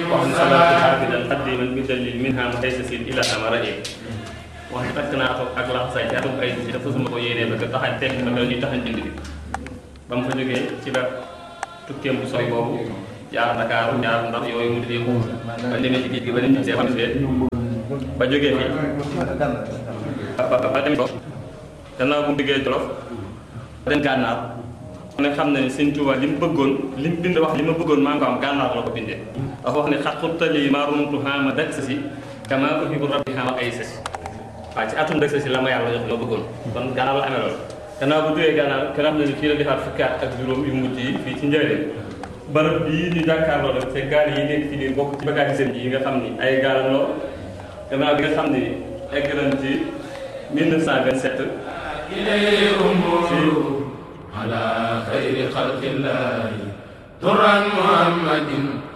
wax ni salaatu xaafidan xaddiman bi dalil minha ma tey sin ila amara yi wax ni takk naa ko ak laxasaay ci atum ay si dafa suma ko yéenee ba ko taxañ tekk ba ñuy taxañ bind bi ba mu fa jógee ci la tukkeem bu sori boobu jaar Dakar jaar Ndar yooyu mu di yëngu ba demee ci géej gi ba dem ci see xam ba jógee fii ba ba dem gannaaw bu mu diggee Jolof ba dem gànnaar mu ne xam na ni Sëñ Tuubaa li mu bëggoon li mu bind wax li ma bëggoon maa ngi ko am gànnaar la ko bindee dafa wax ne xat xurtali maa runtu xaama dak sa si kama uhibu rabbi xaama ay sa si waaw ci atum dak sa si la ma yàlla jox li ma bëggoon kon gànnaar la amee loolu gannaaw bu jógee gànnaar kenn xam ne ni fii la defaat fukki at ak juróom yu mujj yi fii ci njëriñ barab bii ñu jàkkaarloo rek te gaal yi nekk ci biir bokk ci bagage seen yi nga xam ni ay gaal loo gannaaw bi nga xam ni egg nañ ci 1927 إليه أمور على خير خلق الله ترى محمد